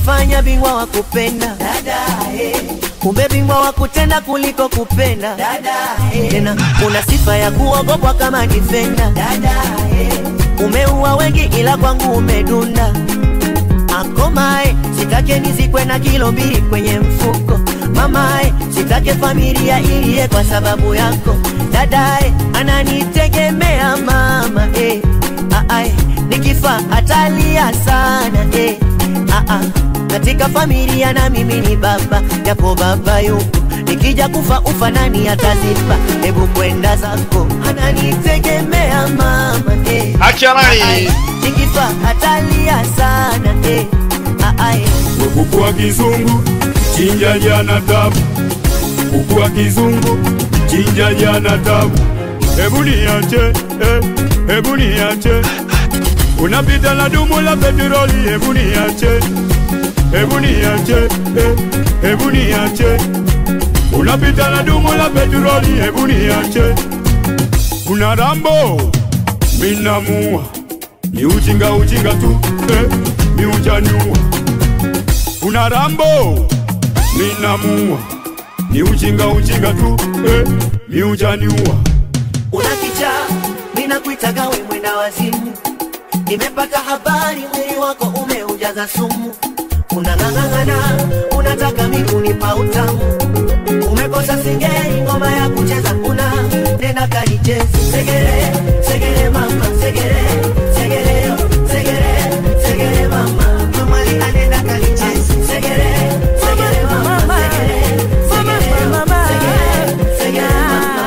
unajifanya bingwa wa kupenda dada eh. kumbe bingwa wa kutenda kuliko kupenda dada eh. tena una sifa ya kuogopwa kama difenda dada eh. umeua wengi ila kwangu umedunda akomae sitake nizikwe na kilo mbili kwenye mfuko mamae sitake familia iliye kwa sababu yako dadae ananitegemea mama eh. Aae, nikifa atalia sana eh. Aa, katika familia na mimi ni baba japo baba yupo nikija kufa ufa nani ataziba hebu kwenda zako ananitegemea mama eh. Acha nani? Aae, nikifa atalia sana eh. Aae, kuku wa kizungu chinja jana tabu kuku wa kizungu chinja jana tabu hebu niache eh, hebu niache unapita na dumu la petroli hebu niache hebu niache eh, hebu niache unapita na dumu la petroli hebu niache kuna rambo minamua ni ujinga ujinga tu eh, ni ujanyua una rambo minamua ni ujinga ujinga tu eh, ni ujaniua una kichaa ninakuitaga we mwenda wazimu nimepata habari mwili wako umeujaza sumu unang'ang'ana unataka migunipa utamu umekosa singeli ngoma ya kucheza una nenda kanicheze segere segere mama segere segere yo, segere segere mama mamali anenda kanicheze segere segere mama segere segere mama segere segere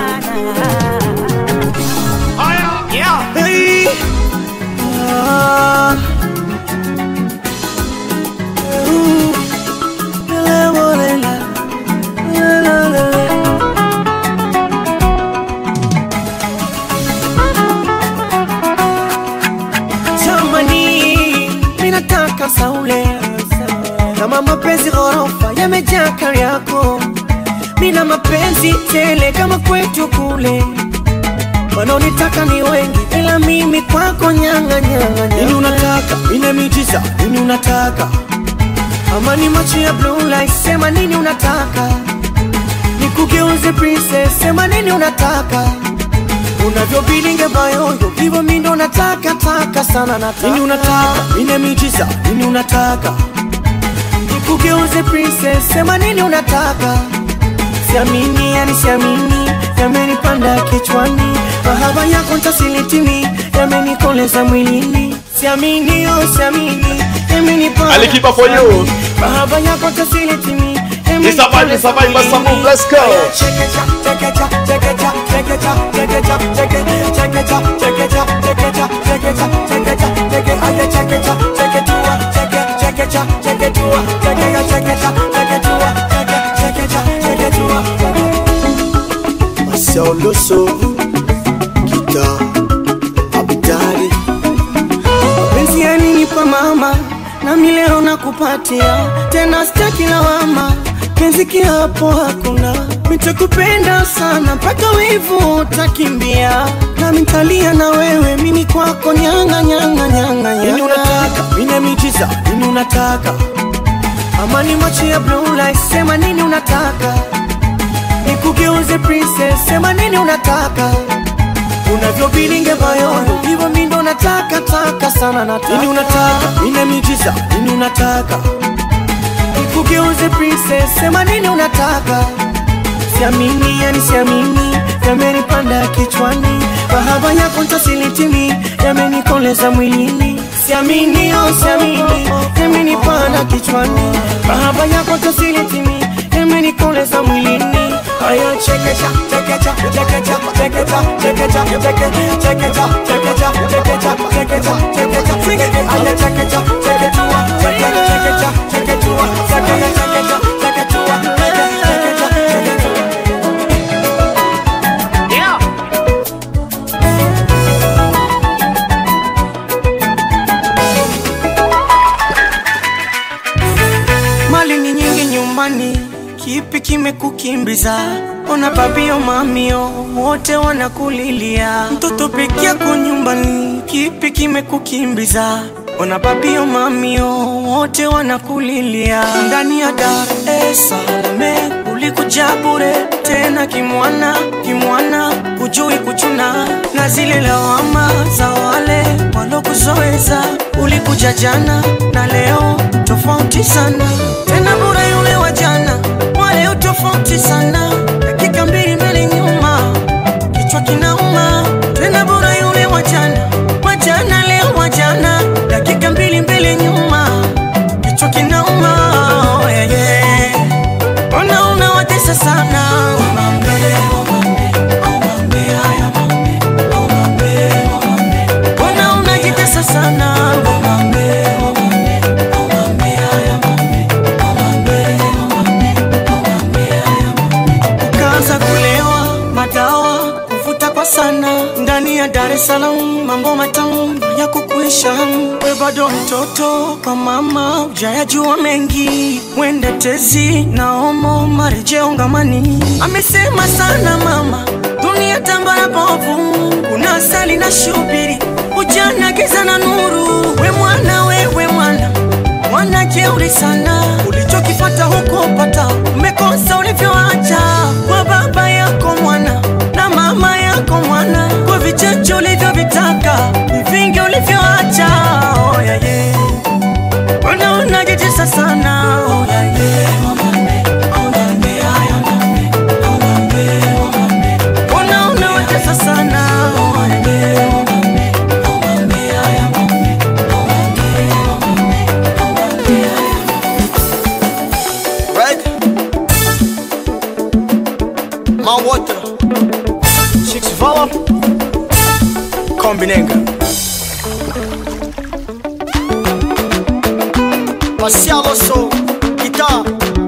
mama Hey. Ah. Ooh. La, la, la, la. La, la, la, la. Jamani, minataka saule kama mapenzi ghorofa yamejaa kari yako, mina mapenzi tele kama kwetu kule wanaonitaka ni wengi, ila mimi kwako nyanga nyanga. Nini unataka? Nina miujiza. Nini unataka? Ama ni macho ya blue light, sema nini unataka? Nikugeuze princess, sema nini unataka? Unavyobilinge bayoyo, hivyo mimi ndo nataka taka sana nataka. Nini unataka? Nina miujiza. Nini unataka? Nikugeuze princess, sema nini unataka? Siamini, yani siamini, yamenipanda kichwani, mahaba yako ntasilitimi, yamenikoleza mwilini. Siamini, oh siamini, yamenipanda Alikipa for you. kichwani, mahaba yako ntasilitimi, It's a vibe, it's a vibe, it's a move, let's go. Sauloso Kita Abidari Mapenzi yalinipa mama nami leo nakupatia tena sitaki lawama penzi kiapo hakuna nitakupenda sana mpaka wivu utakimbia nami ntalia na wewe mimi kwako nyanga nyanga nyanga nini unataka mina miujiza nini unataka ama ni macho ya blue light sema nini unataka nikugeuze princess sema nini unataka unavyobilinge bayoyo hivyo mi ndo nataka taka sana nataka nini unataka nina miujiza nini unataka nikugeuze princess sema nini unataka siamini yani siamini yamenipanda kichwani mahaba yako ntasilitimi yamenikoleza mwilini siamini oh siamini yamenipanda kichwani mahaba yako ntasilitimi yamenikoleza mwilini Aya chekecha chekecha chekecha chekecha chekecha chekecha chekecha chekecha chekecha chekecha chekecha chekecha Aya chekecha chekecha chekecha chekecha chekecha chekecha chekecha chekecha Mali ni nyingi nyumbani, kipi kimekukimbiza? Ona babio mamio wote wanakulilia, mtoto peke yako nyumbani, kipi kimekukimbiza? ona papio mamio wote wanakulilia ndani ya Dar es Salaam ulikuja bure tena kimwana kimwana hujui kuchuna na zile lawama za wale walokuzoeza ulikuja jana na leo tofauti sana tena bure yule wa jana wale tofauti sana dakika mbili mbele nyuma kichwa kinauma tena bora yule wajana wajana leo wajana dakika mbili mbele nyuma kichwa kinauma oh, yeah, yeah. ona unawatesa sana Omambe, omambe, omambe, haya mambe, omambe, omambe. ona unajitesa sana Omambe, omambe, omambe, haya mambe, omambe, omambe, omambe, haya mambe. ukaanza kulewa madawa kuvuta kwa sana ndani ya Dar es Salaam, mambo matamu ya kukuisha. We bado mtoto kwa mama, ujayajua mengi, mwende tezi na omo marejeo ngamani. Amesema sana mama, dunia tambara bovu, kuna asali na shubiri, ujana giza na nuru. We mwana, wewe mwana mwana jeuri sana, ulichokifata huko pata, umekosa ulivyoacha kwa baba yako mwana na mama yako mwana, kwa vichache ulivyovitaka, ni vingi ulivyoacha. Oh, yeah, yeah. Mbona unajitesa sana? Oh, yeah, yeah. Omambe, omambe, haya omambe, omambe, omambe. Mbona unawatesa sana? Oh, yeah, yeah. Omambe, omambe, haya omambe, omambe, omambe, omambe, haya Right? My water. Chicks Vala. Kombinenga. Marcial Osso. Guitar.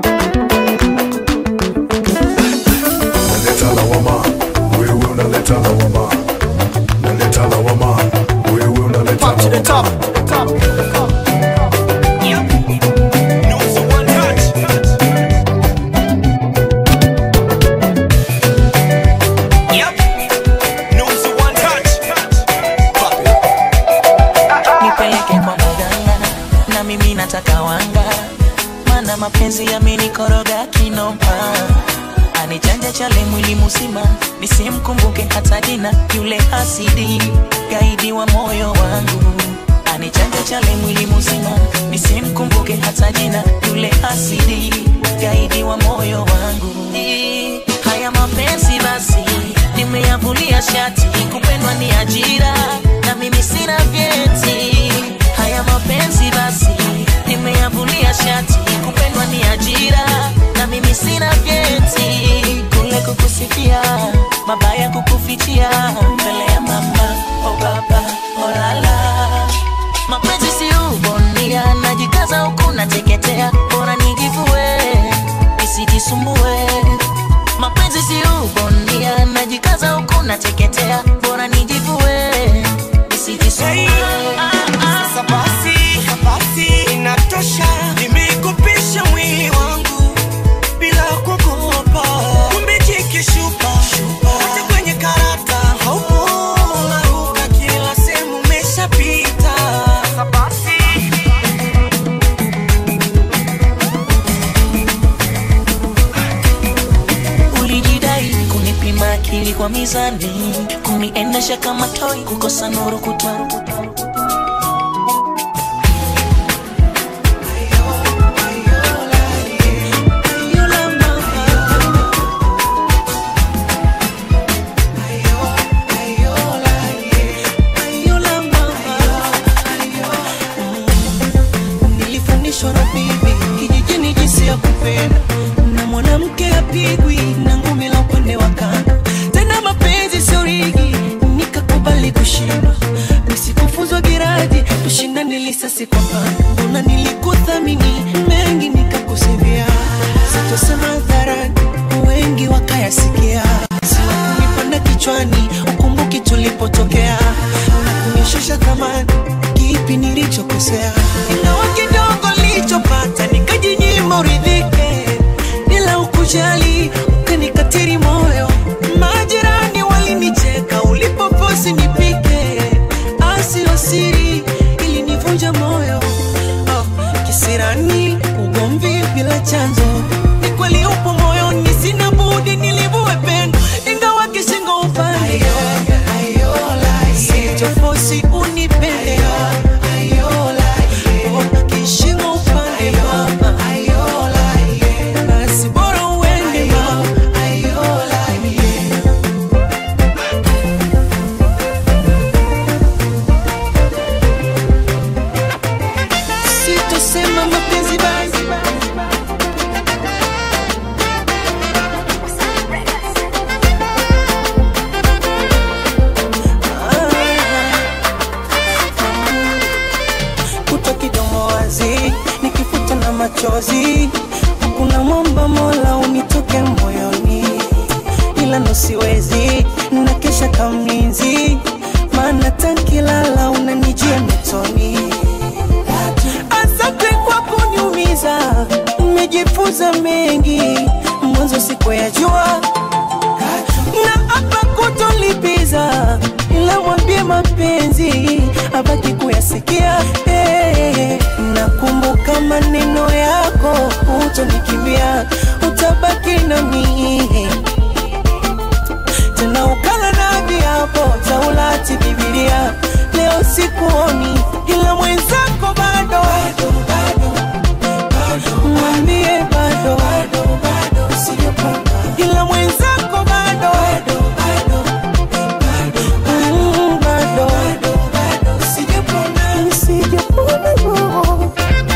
Naleta lawama, wewe unaleta lawama. Naleta lawama, wewe unaleta Pop to the top. Top. nipeleke kwa mganga na mimi nataka wanga mana mapenzi yamenikoroga kinoma anichanja chale mwili mzima nisimkumbuke hata jina yule hasidi gaidi wa moyo wangu anichanja chale mwili mzima nisimkumbuke hata jina yule hasidi gaidi wa moyo wangu haya mapenzi basi nimeyavulia shati kupendwa ni ajira na mimi sina vyeti haya mapenzi basi nimeyavulia shati kupendwa ni ajira na mimi sina vyeti kule kukusifia mabaya kukufichia mbele ya mama o baba o lala mapenzi si ubondia najikaza huku nateketea bora nijivue isijisumbue mapenzi si ubondia najikaza huku nateketea bora nijivue isijisumbue Sasa basi, basi inatosha, nimekupisha mwili wangu bila kuogopa. Kumbe jikishupa hata kwenye karata haupo, unaruka kila sehemu umeshapita. Sasa basi ulijidai kunipima akili kwa mizani kuniendesha kama toi kukosa nuru kutoa nilifundishwa na bibi kijijini jinsi ya kupenda na mwanamke apigwi na ngumi la upande wa kando tena mapenzi sio rigi nikakubali kushindwa nisikufuzwa giradi tushindane lisasi kwa pando mbona nilikuthamini mengi nikakusivia sitosema hadharani wengi wakayasikia siwakunipanda kichwani ukumbuki tulipotokea na kunishusha thamani kipi nilichokosea ingawa kidogo nilichopata nikajinyima uridhike bila ukujali ukanikatiri moyo majirani walinicheka ulipoposi nipike asio siri ilinivunja moyo machozi kuna mwamba mola unitoke moyoni ila nosiwezi na kesha kamlinzi maana tankilala unanijia metoni asante kwa kuniumiza nimejifunza mengi mwanzo siku ya jua na hapa kutolipiza ila mwambie mapenzi abaki kuyasikia hey, nakumbuka maneno yako utonikimbia utabaki na mii tena ukala na viapo taulati bibilia leo sikuoni ila mwenzako bado mwambie bado ila mwenzako bado Mm, bado sijapona no.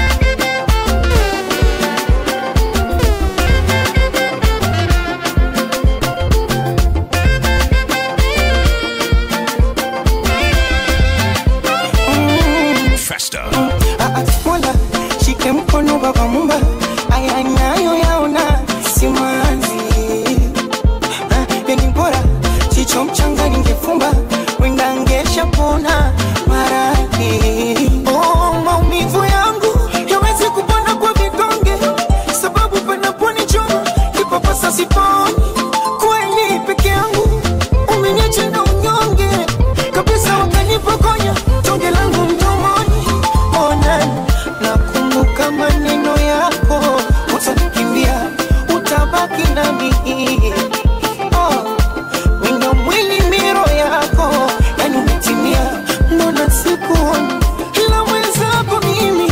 Festa. Mola shike mkono baba mumba, aya nayo yaona simanzi. Ah, Yani bora jicho mchanga ningefumba, wenda ngesha pona maradhi. Oh, maumivu yangu yawezi kupona kwa vidonge, sababu panaponichoma kipapasa siponi. Kweli peke yangu umeniacha na unyonge kabisa, wakanipokonya tonge langu mdomoni. Ona, nakumbuka maneno yako, utanikimbia, utabaki nami. Oh, wino mwili miro yako, yani umetimia, mbona sikuoni ila mwenzako mimi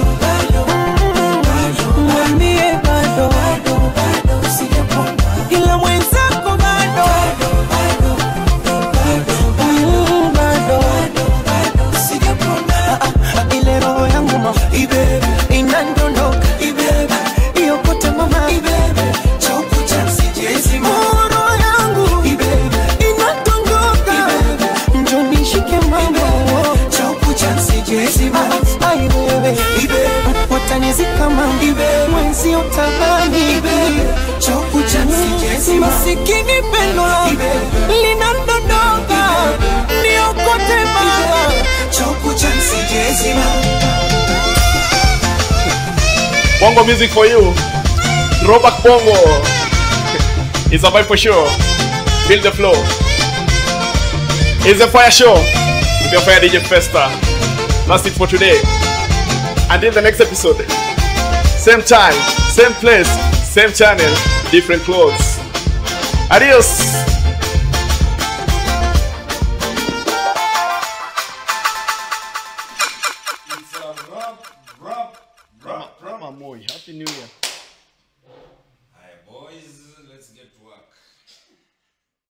Mm, mwambie bado ila mwenzako bado Mm, bado Ah, ah, ile roho yangu mama inandondoka iyokote mama Oh, roho yangu inandondoka njonishike mama Ah, ai wewe watanizika mama mwenzi utabani masikini pendo linandondoka niokote mama Bongo music for you. Throwback Bongo. It's a vibe for sure. Feel the flow. It's a fire show with your fire DJ Festa. That's it for today. Until the next episode. Same time, same place, same channel, different clothes. Adios.